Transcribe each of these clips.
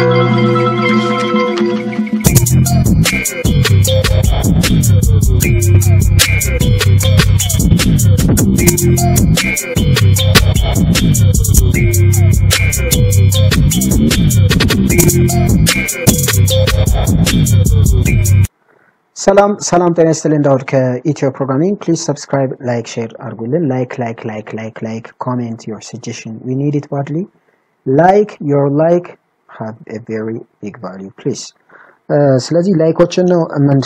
ሰላም ሰላም፣ ጤና ይስጥልኝ። ዳውድ ከኢትዮ ፕሮግራሚንግ። ፕሊዝ ሰብስክራይብ፣ ላይክ፣ ሼር አድርጉልን። ላይክ ላይክ ላይክ ላይክ ላይክ ኮሜንት ዮር ሰጀሽን ዊ ኒድ ኢት ባድሊ ላይክ ዮር ላይክ ሃቭ ኤ ቬሪ ቢግ ቫሊዩ ፕሊዝ። ስለዚህ ላይኮችን ነው ምን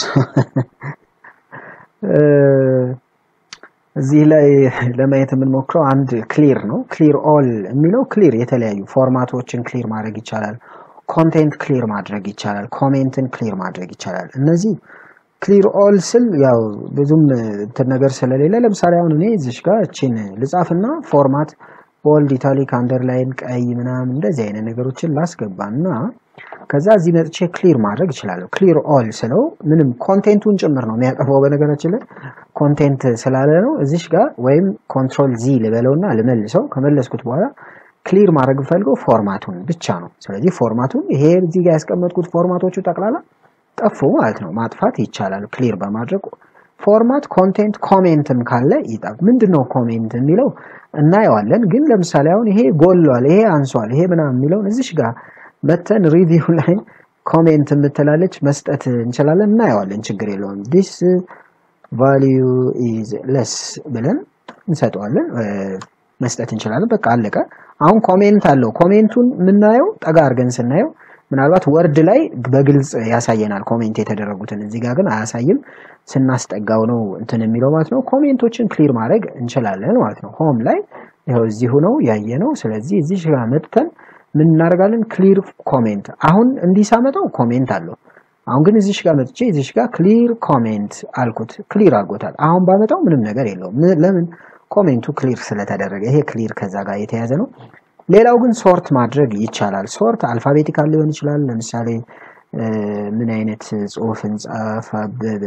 እዚህ ላይ ለማየት የምንሞክረው አንድ ክሊር ነው። ክሊር ኦል የሚለው ክሊር የተለያዩ ፎርማቶችን ክሊር ማድረግ ይቻላል። ኮንቴንት ክሊር ማድረግ ይቻላል። ኮሜንትን ክሊር ማድረግ ይቻላል። እነዚህ ክሊር ኦል ስል ያው ብዙም እንትን ነገር ስለሌለ ለምሳሌ አሁን እኔ እዚሽ ጋር እቺን ልጻፍና ፎርማት ቦልድ፣ ኢታሊክ፣ አንደርላይን፣ ቀይ ምናምን እንደዚህ አይነት ነገሮችን ላስገባና ከዛ እዚህ መጥቼ ክሊር ማድረግ እችላለሁ። ክሊር ኦል ስለው ምንም ኮንቴንቱን ጭምር ነው የሚያጠፋው። በነገራችን ላይ ኮንቴንት ስላለ ነው እዚሽ ጋር ወይም ኮንትሮል ዚ ልበለውና ልመልሰው። ከመለስኩት በኋላ ክሊር ማድረግ ፈልገው ፎርማቱን ብቻ ነው። ስለዚህ ፎርማቱን ይሄ እዚህ ጋር ያስቀመጥኩት ፎርማቶቹ ጠቅላላ ጠፉ ማለት ነው። ማጥፋት ይቻላል ክሊር በማድረግ ፎርማት። ኮንቴንት ኮሜንትም ካለ ይጠፍ። ምንድነው ኮሜንት የሚለው እናየዋለን። ግን ለምሳሌ አሁን ይሄ ጎሏል፣ ይሄ አንሷል፣ ይሄ ምናምን የሚለውን እዚሽ ጋር መተን ሪቪው ላይ ኮሜንት የምትላለች መስጠት እንችላለን። እናየዋለን፣ ችግር የለውም። ዲስ ቫሊዩ ኢዝ ለስ ብለን እንሰጠዋለን፣ መስጠት እንችላለን። በቃ አለቀ። አሁን ኮሜንት አለው። ኮሜንቱን የምናየው ጠጋ አድርገን ስናየው ምናልባት ወርድ ላይ በግልጽ ያሳየናል ኮሜንት የተደረጉትን። እዚህ ጋር ግን አያሳይም። ስናስጠጋው ነው እንትን የሚለው ማለት ነው። ኮሜንቶችን ክሊር ማድረግ እንችላለን ማለት ነው። ሆም ላይ ይኸው እዚሁ ነው ያየ ነው። ስለዚህ እዚህ ጋር መጥተን ምን እናደርጋለን? ክሊር ኮሜንት። አሁን እንዲህ ሳመጣው ኮሜንት አለው። አሁን ግን እዚሽ ጋር መጥቼ እዚሽ ጋር ክሊር ኮሜንት አልኩት፣ ክሊር አድርጎታል። አሁን ባመጣው ምንም ነገር የለውም። ለምን? ኮሜንቱ ክሊር ስለተደረገ። ይሄ ክሊር ከዛ ጋር የተያዘ ነው። ሌላው ግን ሶርት ማድረግ ይቻላል። ሶርት አልፋቤቲካል ሊሆን ይችላል። ለምሳሌ ምን አይነት ጽሁፍ እንጻፍ? አበበ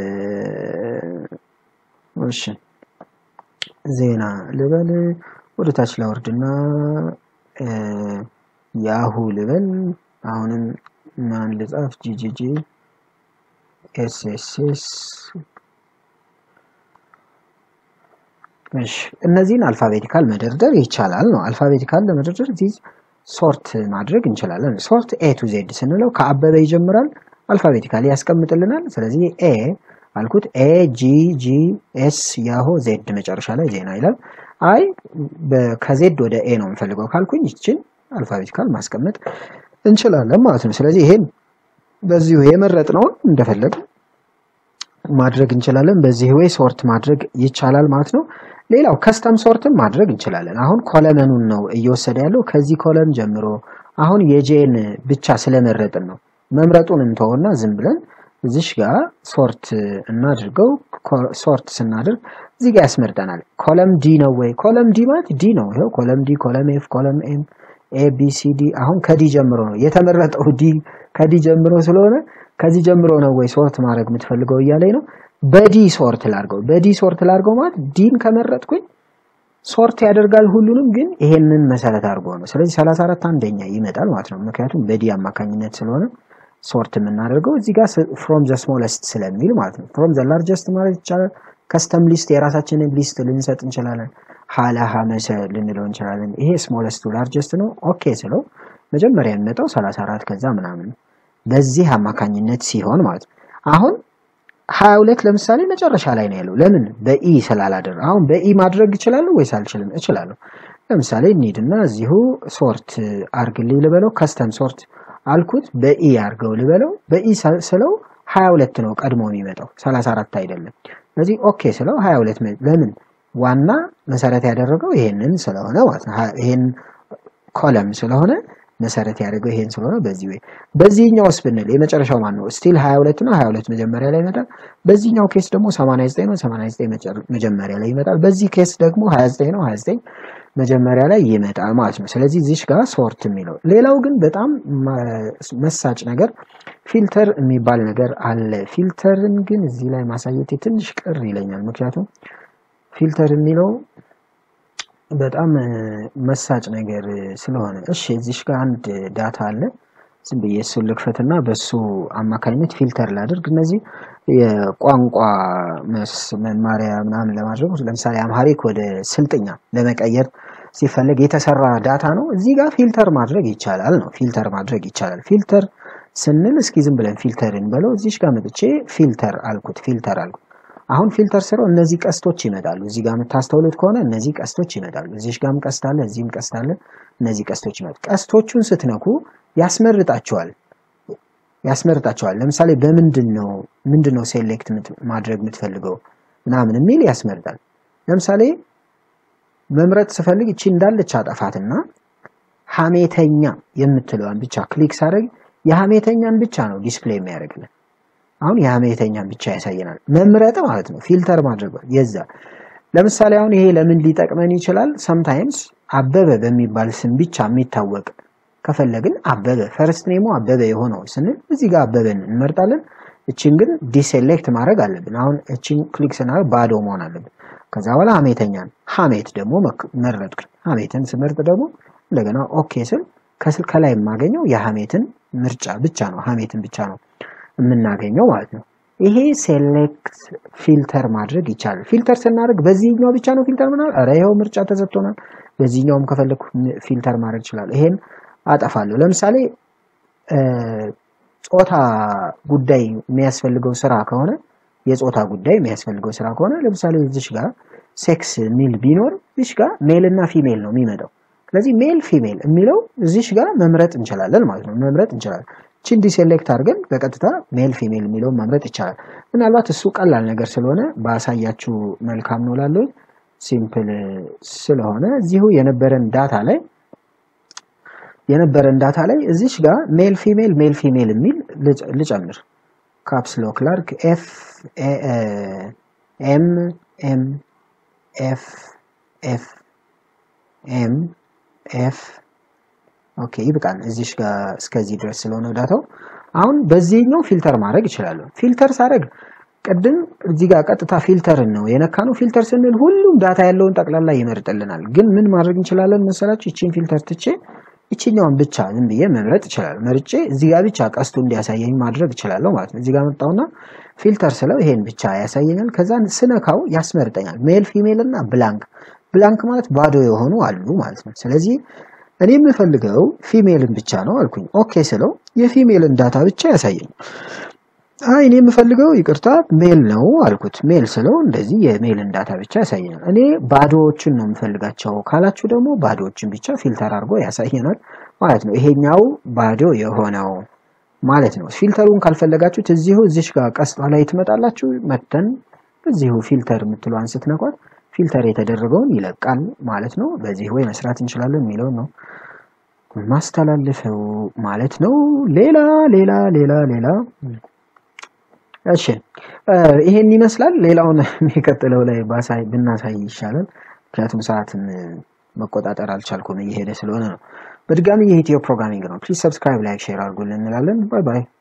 እሺ፣ ዜና ልበል። ወደ ታች ላወርድና ያሁ ልበል። አሁንም ማን ልጻፍ? ጂጂጂ ኤስኤስኤስ እሺ እነዚህን አልፋቤቲካል መደርደር ይቻላል ነው። አልፋቤቲካል ለመደርደር እዚህ ሶርት ማድረግ እንችላለን። ሶርት ኤ ቱ ዜድ ስንለው ከአበበ ይጀምራል፣ አልፋቤቲካሊ ያስቀምጥልናል። ስለዚህ ኤ አልኩት፣ ኤ ጂ ጂ ኤስ ያሆ ዜድ መጨረሻ ላይ ዜና ይላል። አይ ከዜድ ወደ ኤ ነው የምፈልገው ካልኩኝ ይችን አልፋቤቲካል ማስቀመጥ እንችላለን ማለት ነው። ስለዚህ ይሄን በዚሁ የመረጥነውን እንደፈለግ ማድረግ እንችላለን። በዚህ ወይ ሶርት ማድረግ ይቻላል ማለት ነው። ሌላው ከስተም ሶርትም ማድረግ እንችላለን። አሁን ኮለመኑን ነው እየወሰደ ያለው ከዚህ ኮለም ጀምሮ። አሁን የጄን ብቻ ስለመረጥን ነው መምረጡን እንተውና ዝም ብለን እዚሽ ጋር ሶርት እናድርገው። ሶርት ስናድርግ እዚህ ጋር ያስመርጠናል። ኮለም ዲ ነው ወይ? ኮለም ዲ ማለት ዲ ነው። ይኸው ኮለም ዲ፣ ኮለም ኤፍ፣ ኮለም ኤም፣ ኤ ቢ ሲ ዲ። አሁን ከዲ ጀምሮ ነው የተመረጠው። ዲ ከዲ ጀምሮ ስለሆነ ከዚህ ጀምሮ ነው ወይ ሶርት ማድረግ የምትፈልገው እያለኝ ነው። በዲ ሶርት ላርገው። በዲ ሶርት ላርገው ማለት ዲን ከመረጥኩኝ ሶርት ያደርጋል ሁሉንም፣ ግን ይሄንን መሰረት አድርጎ ነው። ስለዚህ 34 አንደኛ ይመጣል ማለት ነው። ምክንያቱም በዲ አማካኝነት ስለሆነ ሶርት የምናደርገው እዚህ ጋር ፍሮም ዘ ስሞለስት ስለሚል ማለት ነው። ፍሮም ዘ ላርጀስት ማለት ይቻላል። ከስተም ሊስት የራሳችንን ሊስት ልንሰጥ እንችላለን። ሀላ ሀመሰ ልንለው እንችላለን። ይሄ ስሞለስቱ ላርጀስት ነው። ኦኬ ስለው መጀመሪያ የሚመጣው 34 ከዛ ምናምን በዚህ አማካኝነት ሲሆን ማለት ነው። አሁን 22 ለምሳሌ መጨረሻ ላይ ነው ያለው። ለምን በኢ ስላላደረ። አሁን በኢ ማድረግ እችላለሁ ወይስ አልችልም? እችላለሁ። ለምሳሌ እንሂድና እዚሁ ሶርት አርግልኝ ልበለው። ከስተም ሶርት አልኩት። በኢ አርገው ልበለው። በኢ ስለው 22 ነው ቀድሞ የሚመጣው 34 አይደለም። ስለዚህ ኦኬ ስለው 22 ለምን ዋና መሰረት ያደረገው ይሄንን ስለሆነ ማለት ነው። ይሄን ኮለም ስለሆነ መሰረት ያደርገው ይሄን ስለሆነ በዚህ ወይ በዚህኛውስ ብንል የመጨረሻው ማን ነው? ስቲል 22 ነው። 22 መጀመሪያ ላይ ይመጣል። በዚህኛው ኬስ ደግሞ 89 ነው። 89 መጀመሪያ ላይ ይመጣል። በዚህ ኬስ ደግሞ 29 ነው። 29 መጀመሪያ ላይ ይመጣል ማለት ነው። ስለዚህ እዚሽ ጋር ሶርት የሚለው ሌላው ግን በጣም መሳጭ ነገር ፊልተር የሚባል ነገር አለ። ፊልተርን ግን እዚህ ላይ ማሳየቴ ትንሽ ቅር ይለኛል። ምክንያቱም ፊልተር የሚለው በጣም መሳጭ ነገር ስለሆነ። እሺ እዚሽ ጋር አንድ ዳታ አለ ዝም ብዬ እሱን ልክፈትና በሱ አማካኝነት ፊልተር ላድርግ። እነዚህ የቋንቋ መማሪያ ምናምን ለማድረግ ለምሳሌ አምሃሪክ ወደ ስልጥኛ ለመቀየር ሲፈለግ የተሰራ ዳታ ነው። እዚህ ጋር ፊልተር ማድረግ ይቻላል ነው ፊልተር ማድረግ ይቻላል። ፊልተር ስንል እስኪ ዝም ብለን ፊልተር እንበለው። እዚሽ ጋር መጥቼ ፊልተር አልኩት ፊልተር አልኩት። አሁን ፊልተር ስለው እነዚህ ቀስቶች ይመጣሉ። እዚህ ጋር የምታስተውሉት ከሆነ እነዚህ ቀስቶች ይመጣሉ። እዚሽ ጋርም ቀስት አለ፣ እዚህም ቀስት አለ። እነዚህ ቀስቶች ይመጣሉ። ቀስቶቹን ስትነኩ ያስመርጣቸዋል ያስመርጣቸዋል። ለምሳሌ በምንድን ነው ምንድን ነው ሴሌክት ማድረግ የምትፈልገው ምናምን የሚል ያስመርጣል። ለምሳሌ መምረጥ ስፈልግ እቺ እንዳለች አጠፋትና ሀሜተኛ የምትለዋን ብቻ ክሊክ ሳደርግ የሀሜተኛን ብቻ ነው ዲስፕሌይ የሚያደርግልን። አሁን የሀሜተኛን ብቻ ያሳየናል። መምረጥ ማለት ነው ፊልተር ማድረግ የዛ ለምሳሌ አሁን ይሄ ለምን ሊጠቅመን ይችላል? ሰምታይምስ አበበ በሚባል ስም ብቻ የሚታወቅ ከፈለግን አበበ ፈርስት ኔሙ አበበ የሆነው ስንል እዚህ ጋር አበበን እንመርጣለን። እችን ግን ዲሴሌክት ማድረግ አለብን። አሁን እችን ክሊክ ስናደርግ ባዶ መሆን አለብን። ከዛ በኋላ ሀሜተኛን ሀሜት ደግሞ መረጥኩ። ሀሜትን ስመርጥ ደግሞ እንደገና ኦኬ ስል ከስል ከላይ የማገኘው የሀሜትን ምርጫ ብቻ ነው። ሀሜትን ብቻ ነው የምናገኘው ማለት ነው። ይሄ ሴሌክት ፊልተር ማድረግ ይቻላል። ፊልተር ስናደርግ በዚህኛው ብቻ ነው ፊልተር ምናምን፣ ኧረ ይኸው ምርጫ ተሰጥቶናል። በዚህኛውም ከፈለግኩ ፊልተር ማድረግ ይችላል። ይሄን አጠፋለሁ። ለምሳሌ ጾታ ጉዳይ የሚያስፈልገው ስራ ከሆነ የጾታ ጉዳይ የሚያስፈልገው ስራ ከሆነ ለምሳሌ እዚሽ ጋር ሴክስ ሚል ቢኖር እዚሽ ጋር ሜል እና ፊሜል ነው የሚመጣው። ስለዚህ ሜል ፊሜል የሚለው እዚሽ ጋር መምረጥ እንችላለን ማለት ነው። መምረጥ እንችላለን። ቺን ዲሴሌክት አድርገን በቀጥታ ሜል ፊሜል የሚለውን መምረጥ ይቻላል። ምናልባት እሱ ቀላል ነገር ስለሆነ ባሳያችሁ መልካም ነው ላለው ሲምፕል ስለሆነ እዚሁ የነበረን ዳታ ላይ የነበረን ዳታ ላይ እዚሽ ጋር ሜል ፊሜል ሜል ፊሜል የሚል ልጨምር። ካፕስ ሎክ ላርክ ኤፍ ኤም ኤም ኤፍ ኤፍ ኤም ኤፍ ኦኬ ይብቃን። እዚሽ ጋር እስከዚህ ድረስ ስለሆነ ዳታው አሁን በዚህኛው ፊልተር ማድረግ ይችላለሁ። ፊልተር ሳደርግ ቅድም እዚህ ጋር ቀጥታ ፊልተርን ነው የነካ ነው። ፊልተር ስንል ሁሉም ዳታ ያለውን ጠቅላላ ይመርጥልናል። ግን ምን ማድረግ እንችላለን መሰላችሁ? ይቺን ፊልተር ትቼ ይችኛውን ብቻ ዝም ብዬ መምረጥ ይችላል። መርጬ እዚህ ጋር ብቻ ቀስቱ እንዲያሳየኝ ማድረግ እችላለሁ ማለት ነው። እዚህ ጋር መጣውና ፊልተር ስለው ይሄን ብቻ ያሳየኛል። ከዛ ስነካው ያስመርጠኛል። ሜል ፊሜል እና ብላንክ ብላንክ ማለት ባዶ የሆኑ አሉ ማለት ነው። ስለዚህ እኔ የምፈልገው ፊሜልን ብቻ ነው አልኩኝ። ኦኬ ስለው የፊሜልን ዳታ ብቻ ያሳየኝ። አይ እኔ የምፈልገው ይቅርታ ሜል ነው አልኩት። ሜል ስለው እንደዚህ የሜልን ዳታ ብቻ ያሳየናል። እኔ ባዶዎችን ነው የምፈልጋቸው ካላችሁ ደግሞ ባዶዎችን ብቻ ፊልተር አድርጎ ያሳየናል ማለት ነው። ይሄኛው ባዶ የሆነው ማለት ነው። ፊልተሩን ካልፈለጋችሁት እዚሁ እዚሽ ጋር ቀስቷ ላይ ትመጣላችሁ። መተን እዚሁ ፊልተር የምትለዋን ስትነኳት ፊልተር የተደረገውን ይለቃል ማለት ነው። በዚህ ወይ መስራት እንችላለን የሚለው ነው ማስተላልፈው ማለት ነው። ሌላ ሌላ ሌላ ሌላ እሺ ይሄን ይመስላል። ሌላውን የሚቀጥለው ላይ ባሳይ ብናሳይ ይሻላል። ምክንያቱም ሰዓትን መቆጣጠር አልቻልኩም እየሄደ ስለሆነ ነው። በድጋሚ የኢትዮ ፕሮግራሚንግ ነው። ፕሊዝ ሰብስክራይብ፣ ላይክ፣ ሼር አድርጉልን እንላለን። ባይ ባይ።